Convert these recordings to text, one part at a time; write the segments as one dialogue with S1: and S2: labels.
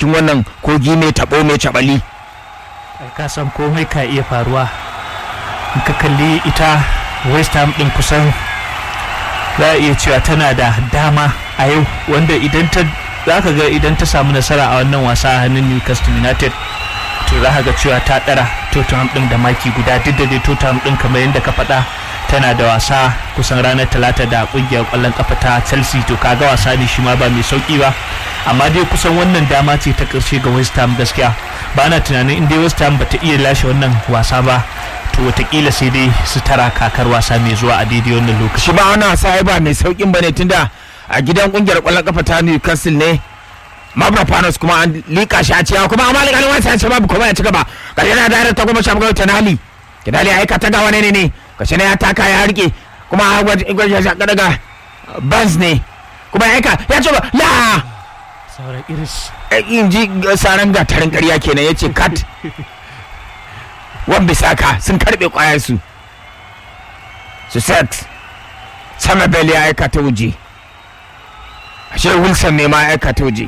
S1: cikin wannan kogi mai tabo mai cabali
S2: ai ka san komai ka iya faruwa in ka kalli ita west ham din kusan za a iya cewa tana da dama a yau wanda idan ta za ka ga idan ta samu nasara a wannan wasa a hannun newcastle united to za ka ga cewa ta ɗara tottenham din da maki guda duk da dai tottenham din kamar yadda ka faɗa tana da wasa kusan ranar talata da kungiyar kwallon kafa ta chelsea to kaga wasa ne shi ma ba mai sauki ba amma dai kusan wannan dama ce ta karshe ga west ham gaskiya ba na tunanin in dai west ham bata iya lashe wannan wasa ba to watakila sai dai su tara kakar wasa mai zuwa a daidai wannan lokaci
S1: shi ba wannan wasa ai ba mai saukin bane tunda a gidan kungiyar kwallon kafa ta Newcastle ne Mavropanos kuma an lika shi a ciya kuma amma alƙalin wasa ya ce babu kuma ya ci gaba ga yana da ta kuma shafi gauta Tanali Tanali ya aika ta ga wani ne ne gashi ne ya taka ya rike kuma gwaje ya daga Barnes ne kuma ya aika ya ce ba la
S2: sauran iris
S1: in ji saran gatarin ƙarya kenan ya ce kat wan bisaka sun karɓe ƙwayarsu su set sama bel ya aika ta waje ashe wilson ne ma ya aika ta waje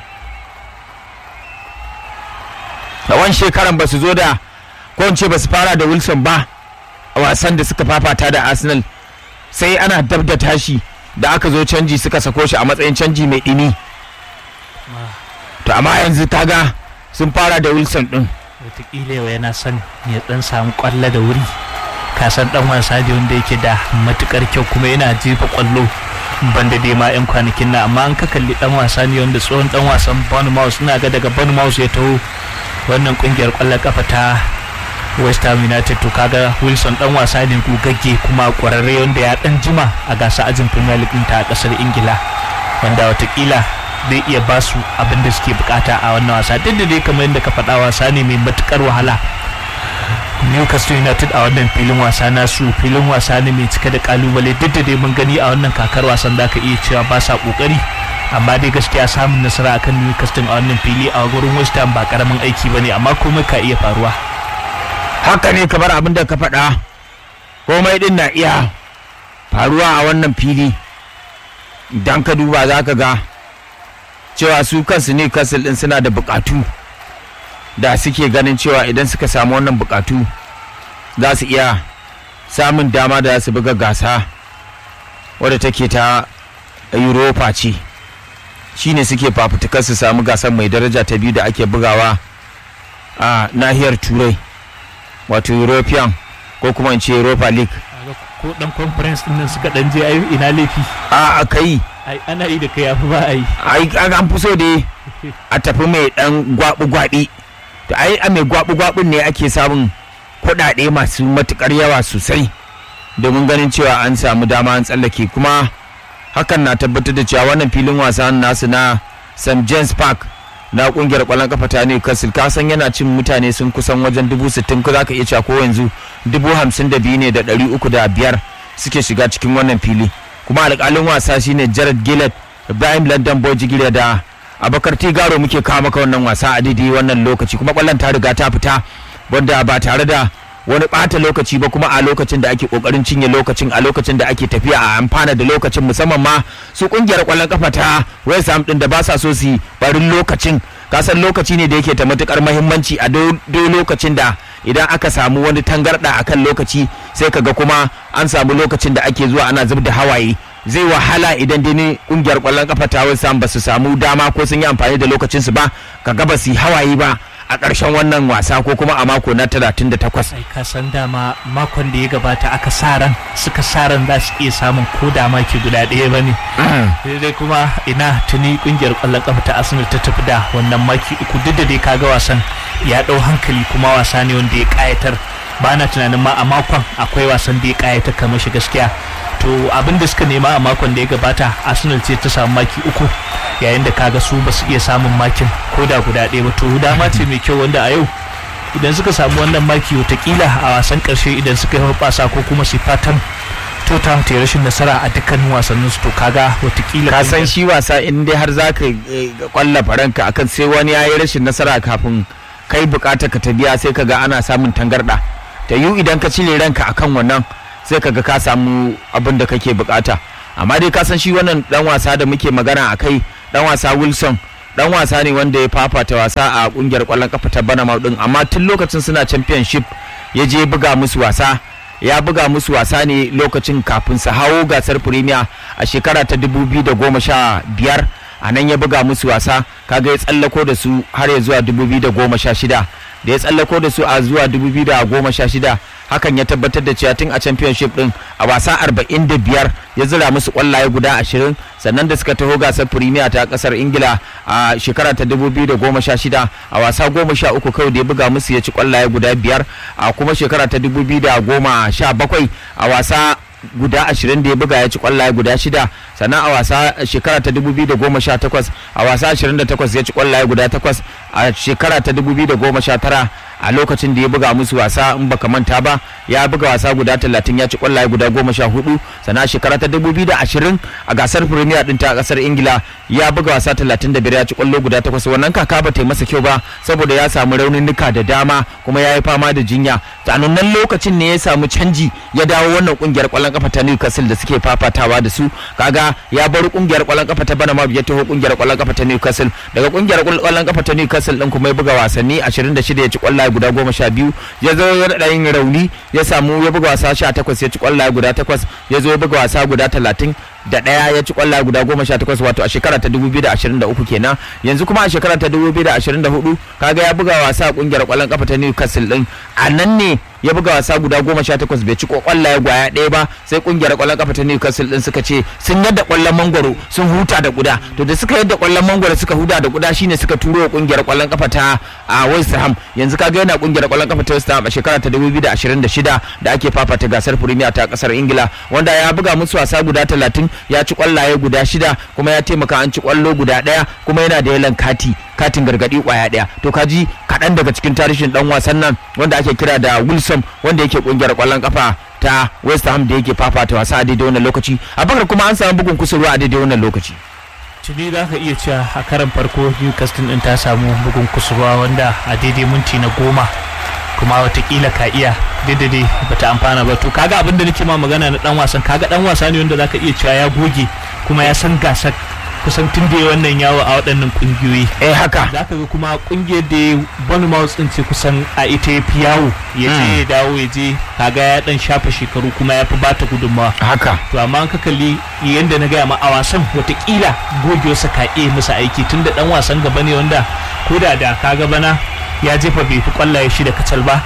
S1: a wani shekaran ba su zo da ko in ce ba su fara da wilson ba a wasan da suka fafata da arsenal sai ana dab da tashi da aka zo canji suka sako shi a matsayin canji mai ɗimi to amma yanzu kaga sun fara da wilson din
S2: watakila yau yana son ya dan samu kwallo da wuri kasan dan wasa da wanda yake da matukar kyau kuma yana jefa kwallo banda dai ma yan kwanakin na amma an ka kalli dan wasa ne wanda tsohon dan wasan Bournemouth suna ga daga Bournemouth ya taho wannan kungiyar kwallon kafa ta West Ham United to kaga Wilson dan wasa ne gugagge kuma kwararre wanda ya dan jima a gasa ajin Premier League ta kasar Ingila wanda watakila zai iya ba su abin da suke bukata a wannan wasa duk da dai kamar yadda ka faɗa wasa ne mai matukar wahala Newcastle United a wannan filin wasa nasu filin wasa ne mai cike da kalubale duk da dai mun gani a wannan kakar wasan da ka iya cewa ba sa kokari amma dai gaskiya samun nasara akan Newcastle a wannan fili a gurin West Ham ba karamin aiki bane amma komai ka iya faruwa
S1: haka ne kamar abin da ka faɗa komai din na iya faruwa a wannan fili idan ka duba za ka ga cewa su kansu ne kasil din suna da bukatu da suke ganin cewa idan suka samu wannan bukatu za su iya samun dama da za su buga gasa wadda take ta europa ce shine suke fafutukar su samu gasar mai daraja ta biyu da ake bugawa a nahiyar turai wato european ko kuma in ce europa league
S2: ko dan conference din nan suka dan je ayi ina laifi
S1: a aka yi
S2: ai ana yi da kai yafi ba ai
S1: ai an fi so dai a tafi mai dan gwabi-gwabi to ai a mai gwabi-gwabin ne ake samun kuɗaɗe masu matukar yawa sosai domin ganin cewa an samu dama an tsallake kuma hakan na tabbatar da cewa wannan filin wasa nasu na st james park na kungiyar kwallon kafa ta newcastle ka san yana cin mutane sun kusan wajen dubu sittin ko za ka iya cewa ko yanzu dubu hamsin da biyu ne da ɗari uku da biyar suke shiga cikin wannan fili kuma alƙalin wasa shine jared gillett ibrahim london bojigire da abakar tigaro muke kawo maka wannan wasa a daidai wannan lokaci kuma kwallon ta riga ta fita wanda ba tare da wani bata lokaci ba kuma a lokacin da ake kokarin cinye lokacin a lokacin da ake tafiya a amfana da lokacin musamman ma su kungiyar kwallon kafa ta West Ham din da ba sa so su barin lokacin kasan lokaci ne da yake ta matukar mahimmanci a do lokacin da idan aka samu wani tangarda akan lokaci sai kaga kuma an samu lokacin da ake zuwa ana zub da hawaye zai wahala idan dai kungiyar kwallon kafa ta West Ham ba su samu dama ko sun yi amfani da lokacin su ba kaga ba su yi hawaye ba a ƙarshen wannan wasa ko kuma a mako na 38
S2: ai ka san dama makon da ya gabata aka sa ran suka sa ran za su iya samun ko da maki guda ɗaya ba ne dai kuma ina tuni kungiyar ƙwallon ƙafa ta arsenal ta tafi da wannan maki uku duk da dai kaga wasan ya ɗau hankali kuma wasa ne wanda ya ƙayatar ba na tunanin ma a makon akwai wasan da ya ƙayatar kamar shi gaskiya to abin da suka nema a makon da ya gabata arsenal ce ta samu maki uku yayin da kaga su ba su iya samun makin ko da guda ɗaya ba to dama ce mai kyau wanda a yau idan suka samu wannan maki watakila a wasan ƙarshe idan suka yi hoɓasa ko kuma su fatan tota ta rashin nasara a dukkanin wasannin su to kaga watakila
S1: ka san shi wasa in dai har za ka kwalla faranka akan sai wani ya yi rashin nasara kafin kai bukata ka ta biya sai ka ga ana samun tangarɗa ta yiwu idan ka cire ranka akan wannan sai kaga ka samu abin da kake bukata amma dai ka san shi wannan dan wasa da muke magana a kai dan wasa wilson dan wasa ne wanda ya fafata wasa a kungiyar kwallon kafa ta Banama din amma tun lokacin suna championship ya je buga musu wasa ya buga musu wasa ne lokacin kafin su hawo gasar premier a shekara ta 2015 a nan ya buga musu wasa kaga ya tsallako da su har ya zuwa 2016 da ya tsallako da su a zuwa 2016 hakan ya tabbatar da cewa tun a championship din a wasa 45 ya zira musu kwallaye guda 20 sannan da suka taho gasar premier ta kasar ingila a shekara ta 2016 a wasa 13 kawai da ya buga musu ya ci kwallaye guda biyar a kuma shekara ta 2017 a wasa guda ashirin da ya buga ya ci kwallaye guda shida sannan a wasa shekara ta 2018 a wasa 28 ya ci kwallaye guda takwas a shekara ta 2019 a lokacin da ya buga musu wasa in baka manta ba ya buga wasa guda 30 ya ci kwallaye guda 14 sannan a shekara ta 2020 a gasar premier din ta kasar ingila ya buga wasa 35 ya ci kwallo guda takwas wannan kaka ba ta yi masa kyau ba saboda ya samu raunuka da dama kuma ya yi fama da jinya nan lokacin ne ya samu canji ya dawo wannan kungiyar kwallon kafa ta Newcastle da suke fafatawa da su kaga ya bar kungiyar kwallon kafa ta Banama ya taho kungiyar kwallon kafa ta Newcastle daga kungiyar kwallon kafa ta Newcastle din kuma ya buga wasanni 26 ya ci kwallaye guda 12 ya zo ya da yin rauni ya samu ya buga wasa 18 ya ci kwallaye guda 8 ya zo ya buga wasa guda 30 da ɗaya ya ci kwallaye guda goma sha takwas wato a shekara ta dubu biyu da ashirin da uku kenan yanzu kuma a shekara ta dubu biyu da ashirin da hudu kaga ya buga wasa a kungiyar kwallon kafa ta Newcastle din a nan ne ya buga wasa guda goma sha takwas bai ci kwallaye gwaya ɗaya ba sai kungiyar kwallon kafa ta Newcastle din suka ce sun yadda kwallon mangwaro sun huta da guda to da suka yadda kwallon mangwaro suka huta da guda shine suka turo wa kungiyar kwallon kafa ta a West Ham yanzu kaga yana kungiyar kwallon kafa ta West Ham a shekara ta dubu biyu da ashirin da shida da ake fafata gasar Premier ta kasar Ingila wanda ya buga musu wasa guda talatin ya ci kwallaye guda shida kuma ya taimaka an ci kwallo guda ɗaya kuma yana da yalan kati katin gargadi kwaya daya to kaji kaɗan daga cikin tarihin dan wasan nan wanda ake kira da wilson wanda yake kungiyar kwallon kafa ta west ham da yake fafata wasa a daidai wannan lokaci a bakar kuma an samu bugun kusurwa a daidai wannan lokaci
S2: tuni za ka iya cewa a karan farko newcastle din ta samu bugun kusurwa wanda a daidai minti na goma kuma watakila ka iya daidai bata amfana ba to kaga abinda nake ma magana na dan wasan kaga dan wasa ne wanda zaka iya cewa ya goge kuma ya san gasar kusan tun da wannan yawo a waɗannan ƙungiyoyi
S1: eh haka
S2: za ka ga kuma ƙungiyar da ya bani mouse ɗin ce kusan a ita ya fi yawo ya je ya dawo ya je kaga ya ɗan shafa shekaru kuma ya fi bata gudunmawa
S1: haka
S2: to amma ka kalli yadda na gaya ma a wasan watakila gogewarsa ka iya musu aiki tun da ɗan wasan gaba ne wanda ko da da kaga bana ya jefa bai fi kwallaye shi da kacal ba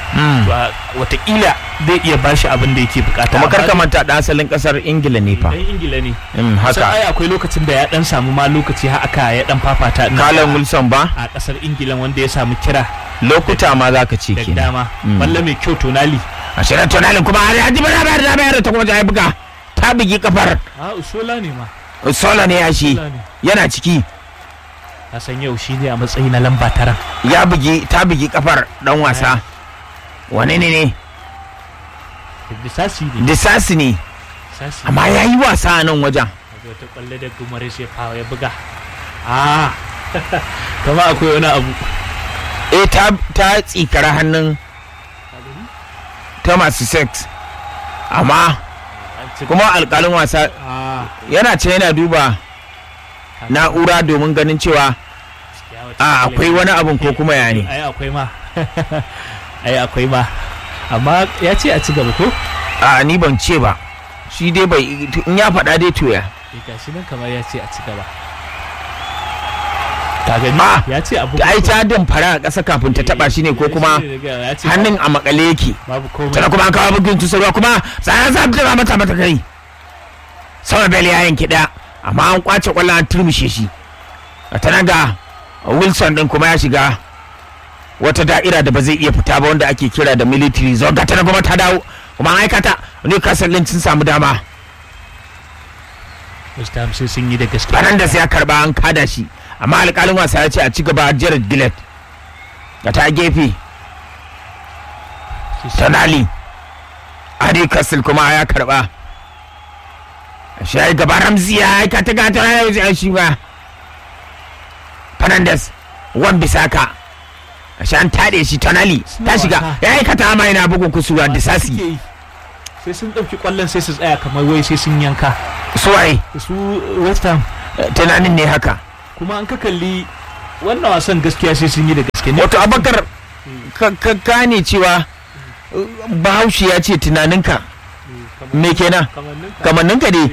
S2: watakila zai iya bashi abin da yake bukata
S1: kuma kar ka manta da asalin kasar ingila ne fa
S2: dan ingila ne
S1: Mm,
S2: sai
S1: haka
S2: ai akwai lokacin da ya dan samu ma lokaci har aka ya dan fafata din
S1: Callum Wilson ba
S2: a kasar ingila wanda ya samu kira
S1: lokuta ma za ka ce
S2: da
S1: kenan
S2: dama
S1: Mm.
S2: balla mai kyau tonali
S1: a shirin tonalin kuma har yaji bana bayar da bayar ta kuma ta buga ta bugi kafar
S2: a usola ne ma
S1: sola ne ya shi
S2: Usola ne
S1: yana ciki
S2: na san yau shi ne a matsayi na lamba tara
S1: ya bugi ta bugi kafar dan wasa wane ne ne
S2: disasi ne
S1: disasi ne
S2: disasi
S1: amma ya yi wasa a nan wajen
S2: Daga wata kwalle da gumare sai fawa ya buga a kama akwai wani abu
S1: eh ta ta tsikara hannun ta masu sex amma
S2: An ci-
S1: kuma alkalin wasa
S2: a
S1: yana ce yana duba na'ura domin ganin cewa
S2: ya wata
S1: a
S2: kwalle-
S1: akwai wani abun ko kuma ya ne
S2: ai akwai ma ai akwai ma amma ya ce a ci gaba ko
S1: a ni ban ce ba shi dai bai in ya faɗa dai to ya
S2: Eh, gashi nan kamar ya ce a ci gaba ka gani
S1: Ah,
S2: ya ce abu
S1: ai ta damfara a ƙasa kafin ta taɓa shi ne ko kuma hannun a makale yake
S2: babu komai
S1: tana kuma an kawo bugin tusarwa kuma tsaya za ta mata mata kai sama bel ya yanki ɗaya amma an kwace kwallon an turmushe shi a tana ga wilson din kuma ya shiga wata da'ira da ba zai iya fita ba wanda ake kira da military zone ga tana kuma ta dawo kuma an aikata newcastle din sun samu dama
S2: West Ham sai sun yi da gaske
S1: Fernandes ya karba an kada shi amma alƙalin wasa ya ce a ci gaba Jared Gillett da ta gefe Tonali Adi Castle kuma ya karba shi ya yi gaba Ramsey ya aika ta gata ya yi shi ba Fernandes wan bisaka shi an taɗe shi Tonali ta shiga ya aikata ama yana bugun kusurwa da
S2: Suke
S1: sasi
S2: yi. sai sun ɗauki ƙwallon sai su tsaya kamar wai sai sun yanka
S1: suwaye
S2: su West Ham
S1: tunanin ne haka
S2: kuma an ka kalli wannan wasan gaskiya sai sun yi da gaske ne
S1: wato abakar ka ka gane cewa uh, bahaushe ya ce tunaninka me kenan kamanninka ne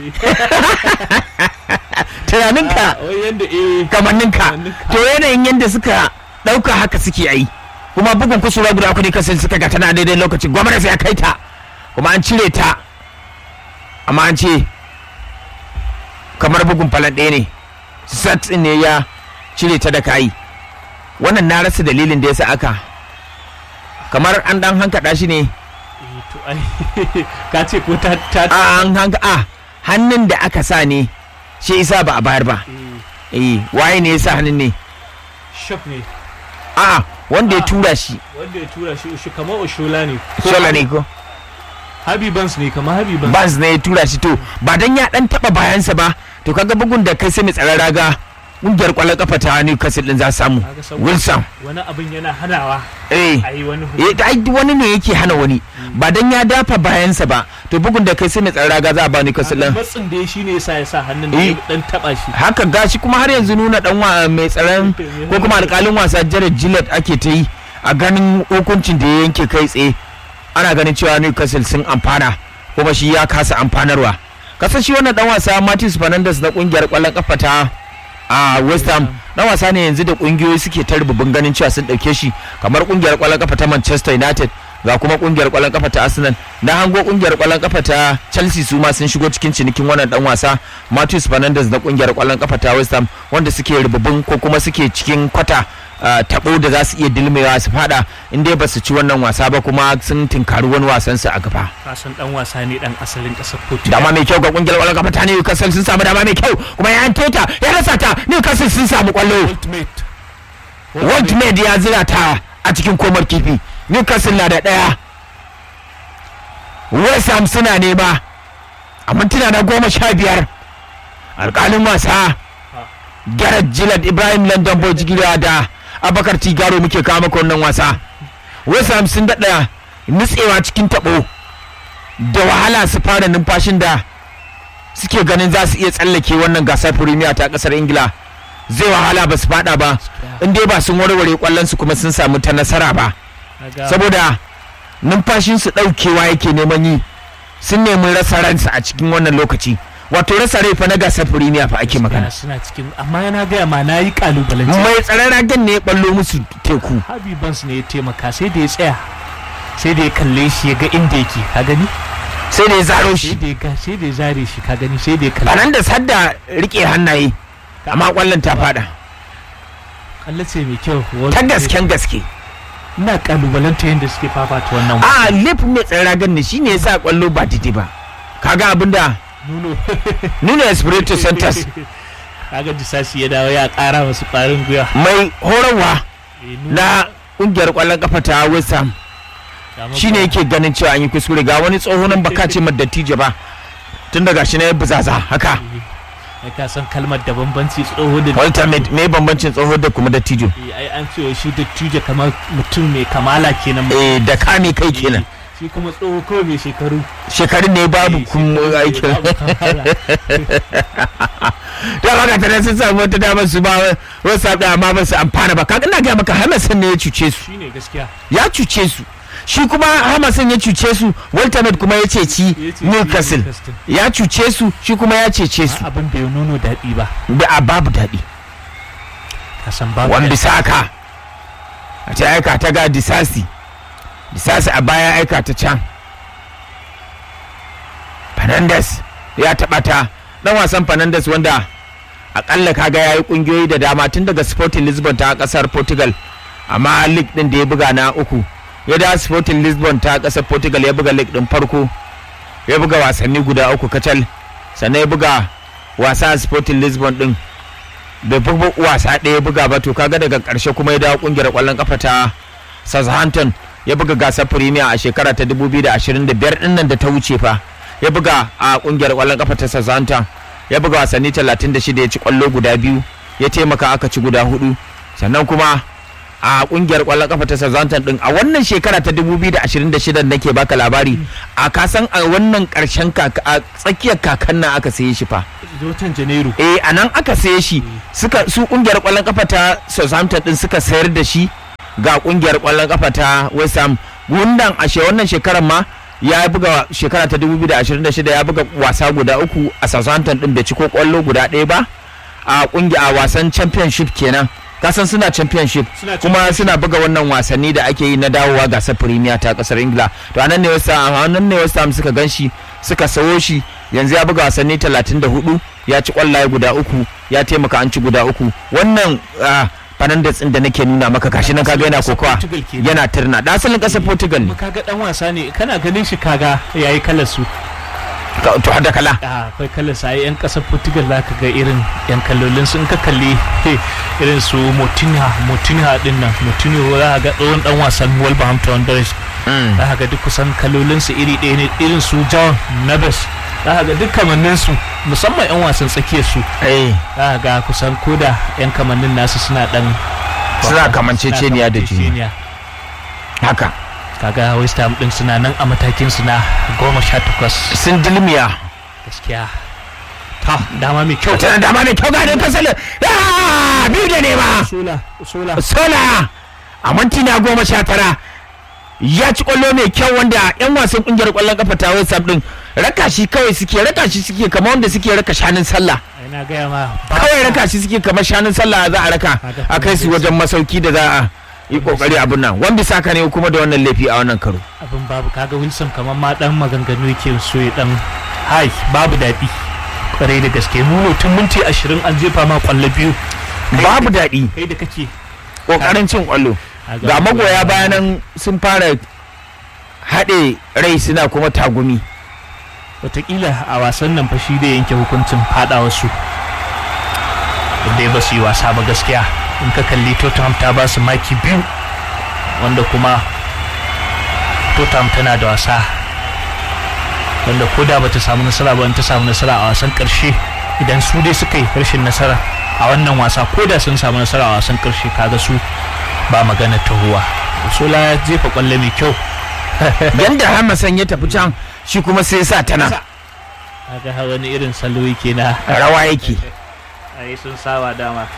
S1: tunaninka
S2: wai yanda eh
S1: kamanninka
S2: Kamanninka.
S1: to yanayin yadda suka ɗauka haka suke yi kuma bugun kusurwa guda uku ne kasar suka ga tana daidai lokacin gwamnati ya kai ta kuma an cire ta amma an ce kamar bugun falan ɗaya ne sat ne ya cire ta da kayi wannan na rasa dalilin da ya sa aka kamar an dan hankaɗa shi ne
S2: eh, to ai ka ce ko ta ta
S1: a an hanka a hannun da aka sa ne shi isa ba a bayar ba
S2: eh,
S1: eh waye ne ya sa hannun ne
S2: shop ne
S1: a wanda ya
S2: Ah.
S1: tura shi
S2: wanda ya tura shi shi kamar oshola ne Ko
S1: shola ne ko
S2: Habi Bans ne kamar Habi Bans
S1: bas ne ya tura shi to ba dan ya dan taba bayansa ba to kaga bugun da kai sai mai tsaron raga kungiyar kwallon kafa ta Newcastle din za su samu
S2: Kaga saboda
S1: Wilson
S2: wani abin yana hanawa
S1: eh
S2: a yi wani
S1: eh da ai wani ne yake hana wani ba dan ya dafa bayansa ba to bugun da kai sai mai tsaron raga za a ba Newcastle din
S2: matsin da ya shi ne yasa ya sa hannun da
S1: Eh.
S2: ya dan taba shi
S1: haka gashi kuma har yanzu nuna dan wa mai tsaron ko kuma alkalin wasa Jared Gillett ake ta yi a ganin hukuncin da ya yanke kai tsaye ana ganin cewa Newcastle sun amfana kuma shi ya kasa amfanarwa kasan shi wannan dan wasa Martins Fernandes na kungiyar kwallon kafa ta a West Ham dan wasa ne yanzu da kungiyoyi suke ta rububin ganin cewa sun dauke shi kamar kungiyar kwallon kafa ta Manchester United ga kuma kungiyar kwallon kafa ta Arsenal na hango kungiyar kwallon kafa ta Chelsea su ma sun shigo cikin cinikin wannan dan wasa Martins Fernandes na kungiyar kwallon kafa ta West Ham wanda suke rububin ko kuma suke cikin kwata ah, tabo da za su iya dilmewa su fada in dai ba su ci wannan wasa ba kuma sun tinkari wani wasan su a gaba
S2: kasan dan wasa ne dan asalin kasar Portugal
S1: dama mai kyau ga kungiyar kwallon kafa ta Newcastle sun samu dama mai kyau kuma ya tota ya rasa ta Newcastle sun samu kwallo
S2: ultimate
S1: World ya zira ta a cikin komar kifi Newcastle na da ɗaya West Ham suna nema a mintuna na goma sha biyar alƙalin wasa Gareth Gillett Ibrahim London Boy jigila da Abakar Tigaro muke kawo maka wannan wasa West Ham sun daɗa nutsewa cikin taɓo da wahala su fara numfashin da suke ganin za su iya tsallake wannan gasar Premier ta ƙasar Ingila zai wahala ba su fada ba in dai ba sun warware kwallon su kuma sun samu ta nasara ba
S2: Kaga-
S1: saboda numfashin su daukewa yake neman yi sun nemi rasa ransa a cikin wannan lokaci wato rasa rai fa na gasar firimiya fa ake magana
S2: suna cikin amma yana gaya ma na yi kalubalance
S1: mai tsaron ragen ne ya ballo musu teku
S2: Habi Bans ne ya taimaka sai da ya tsaya sai da ya kalle shi ya ga inda yake ka gani
S1: sai da ya zaro
S2: sai
S1: shi
S2: da ya ga sai da ya zare shi ka gani sai da ya kalle
S1: anan da sadda rike hannaye amma kwallon ta fada
S2: kalle ce mai kyau
S1: ta gasken gaske
S2: ina kalubalanta yadda suke fafata wannan
S1: a lif mai tsaron ragen ne shine yasa kwallo ba daidai ba kaga abinda
S2: nuno
S1: nuna espirito santos
S2: kaga disasi ya dawo ya kara masu kwarin gwiwa
S1: mai horarwa
S2: Eh, Nuno,
S1: na kungiyar kwallon kafa ta West Ham
S2: ga
S1: shine yake ganin cewa an yi kuskure ga wani tsoho nan baka ce dattijo ba tun daga shi na ya buzaza haka
S2: ai ka san kalmar da bambanci tsoho da
S1: Walter me me bambancin tsoho da kuma dattijo
S2: Eh, ai an ce shi dattijo kamar mutum mai kamala kenan
S1: eh da kame kai kenan
S2: shi kuma tsoho kawai mai shekaru
S1: shekarun ne babu
S2: Eh,
S1: kun
S2: shekaru, eh,
S1: aikin
S2: babu kamala.
S1: da baka tare sun samu wata damar su ba wasu da amma ba su amfana ba kaga ina ga maka Hamason ne ya cuce su
S2: shine gaskiya
S1: ya cuce su shi kuma Hamason ya cuce su Walter Med kuma ya ceci
S2: Ya ce
S1: Newcastle
S2: Newcastle.
S1: ya cuce su shi kuma ya cece su
S2: Ma abin bai nuno daɗi ba
S1: da a babu daɗi
S2: ka san babu
S1: wan
S2: daɗi.
S1: bisaka a ce aika ta ga disasi disasi a baya aika ta can fernandes ya taɓa ta ɗan wasan fernandes wanda akalla kaga ya yi ƙungiyoyi da dama tun daga sporting lisbon ta ƙasar portugal amma league ɗin da ya buga na uku ya da sporting lisbon ta ƙasar portugal ya buga league ɗin farko ya buga wasanni guda uku kacal sannan ya buga wasa a sporting lisbon ɗin bai fi wasa ɗaya buga ba to kaga daga ƙarshe kuma ya dawo ƙungiyar ƙwallon kafa ta Southampton ya buga gasar Premier a shekara ta 2025 ɗin nan da ta wuce fa ya buga a ƙungiyar ƙwallon kafa ta Southampton ya buga wasanni 36 ya ci ƙwallo guda biyu ya taimaka aka ci guda hudu sannan kuma a kungiyar kwallon kafa ta Southampton din a wannan shekara ta 2026 nake baka labari a kasan a wannan karshen kaka a tsakiyar kakan nan aka saye shi fa
S2: watan janairu
S1: eh a nan aka saye shi suka su kungiyar kwallon kafa ta Southampton din suka sayar da shi ga kungiyar kwallon kafa ta West Ham gundan a she wannan shekarar ma ya buga shekara ta 2026 ya buga wasa guda uku a Southampton din bai ci ko kwallo guda ɗaya ba a kungiya a wasan championship kenan kasan suna championship
S2: Suna
S1: kuma suna buga wannan wasanni da ake yi na dawowa gasar premier ta kasar ingila to anan ne wasu anan ne wasu suka ganshi suka sawo shi yanzu ya buga wasanni 34 ya ci kwallaye guda uku ya taimaka an ci guda uku wannan ah, Fernandes din da nake nuna maka gashi nan kaga yana kokawa
S2: Portugal kenan.
S1: yana turna da asalin kasar Portugal ne
S2: kuma kaga dan wasa ne kana ganin shi kaga yayi kalar su
S1: Ka- to har da kala
S2: a akwai kalar sa yan kasar Portugal zaka ga irin yan kallolin sun ka kalli he, irin su Motinha Motinha din nan Motinho za ka ga tsohon dan wasan Wolverhampton Wanderers
S1: Mm.
S2: za ka ga duk kusan kalolin su iri ɗaya ne irin su John Neves za ka ga duk kamannin su musamman yan wasan tsakiyar su
S1: eh
S2: za ka ga kusan koda yan kamannin nasu suna dan
S1: Suna kamanceceniya da juna.
S2: kamanceceniya.
S1: haka
S2: kaga West Ham din suna nan a matakin su na goma sha takwas
S1: sun dilmiya
S2: gaskiya ta dama mai kyau
S1: tana dama mai kyau gane kasar Ah, biyu da nema
S2: sola sola
S1: sola a minti na goma sha tara ya ci kwallo mai kyau wanda yan wasan kungiyar kwallon kafa ta West Ham din raka shi kawai suke raka shi suke kamar wanda suke raka shanun sallah
S2: ina gaya ma ba
S1: kawai raka shi suke kamar shanun sallah za a raka a kai su wajen masauki da za a yi kokari abin nan wanda saka ne kuma da wannan laifi a wannan karo
S2: abin babu kaga Wilson kamar ma dan maganganu yake so ya dan hai babu daɗi kwarai da gaske mu tun minti ashirin an jefa ma kwallo biyu
S1: babu daɗi
S2: kai da kake
S1: kokarin cin kwallo ga magoya bayanan sun fara haɗe rai suna kuma tagumi
S2: watakila a wasan nan fa shi da yanke hukuncin fada wasu dai ba su yi wasa ba gaskiya in ka kalli tottenham ta ba su maki biyu wanda kuma tottenham tana da wasa wanda ko da ba ta samu nasara ba in ta samu nasara a wasan karshe idan su dai suka yi rashin nasara a wannan wasa ko da sun samu nasara a wasan karshe kaga su ba magana tahowa sola ya jefa kwallo mai kyau
S1: yanda hamasan ya tafi can shi kuma sai sa tana
S2: kaga har wani irin salo yake na
S1: rawa yake
S2: ai sun saba dama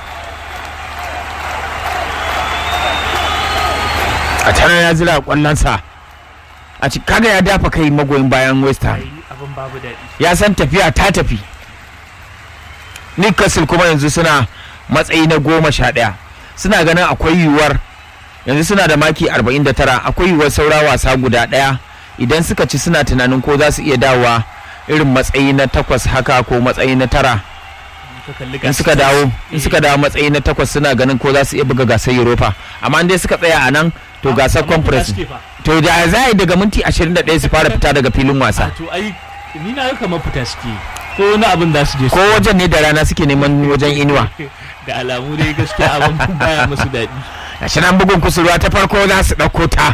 S1: a tana ya zira kwallonsa a ci kaga ya dafa kai magoyin bayan west ham
S2: ai abin babu daɗi
S1: ya san tafiya ta tafi newcastle kuma yanzu suna matsayi na goma sha ɗaya suna ganin akwai yiwuwar yanzu suna da maki 49 akwai yiwuwar saura wasa guda ɗaya idan suka ci suna tunanin ko za su iya dawowa irin matsayi na takwas haka ko matsayi na tara in suka dawo in suka dawo matsayi na takwas suna ganin ko za su iya buga gasar europa amma in dai suka tsaya a nan to gasar conference to da za a yi daga minti 21 su fara fita daga filin wasa
S2: to ai ni na ga kamar fita suke ko wani abin da su je su
S1: ko wajen ne da rana suke neman wajen inuwa
S2: da alamu dai gaskiya abin baya musu daɗi
S1: gashi nan bugun kusurwa ta farko za su ɗauko ta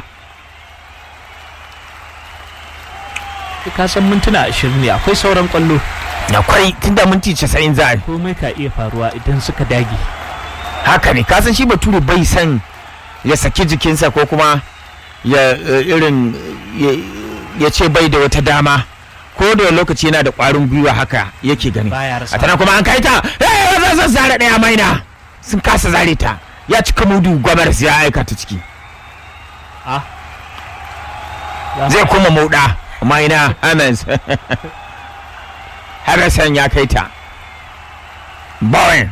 S2: ka san mintuna ashirin ne akwai sauran kwallo
S1: akwai tunda minti 90 za a yi
S2: komai ka iya faruwa idan suka dage
S1: haka ne kasan shi bature bai san ya saki jikinsa ko kuma ya eh, irin ya- ya ce bai da wata dama ko da lokaci yana da ƙwarin gwiwa haka yake gani
S2: baya rasa
S1: a tana kuma an kai ta eh za su zare ɗaya maina sun kasa zare ta ya cika mudu gwamar ya aika ta ciki
S2: a
S1: zai kuma mauɗa maina Hamels Harrison ya kai ta Bowen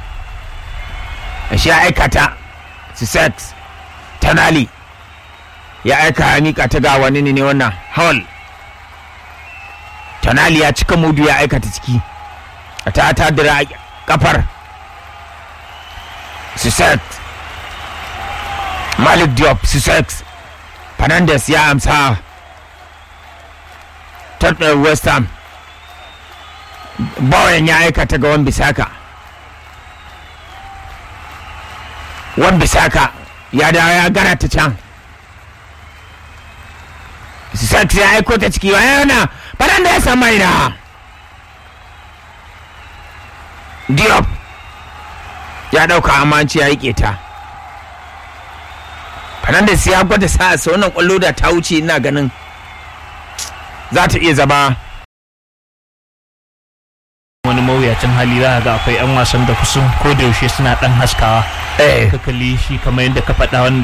S1: shi ya aika ta Sussex Tanali ya aika ya mika ta ga wani ne wannan Hall Tanali ya cika mudu ya aika ta ciki ta ta dira kafar Sussex Malik Diop Sussex Fernandes ya amsa Tottenham West Ham Bowen ya aikata ga Wan-Bissaka Wan-Bissaka ya dawo ya gara ta can Sussex ya aiko ta ciki wa yana Fernandes ya mai da Diop ya dauka amanci ya yi ta Fernandes ya gwada sa'a sa wannan kwallo da ta wuce ina ganin za ta iya zama
S2: wani mawuyacin hali za ga akwai 'yan wasan da kusan ko da yaushe suna dan haskawa
S1: eh
S2: ka kalli shi kamar yadda ka faɗa wani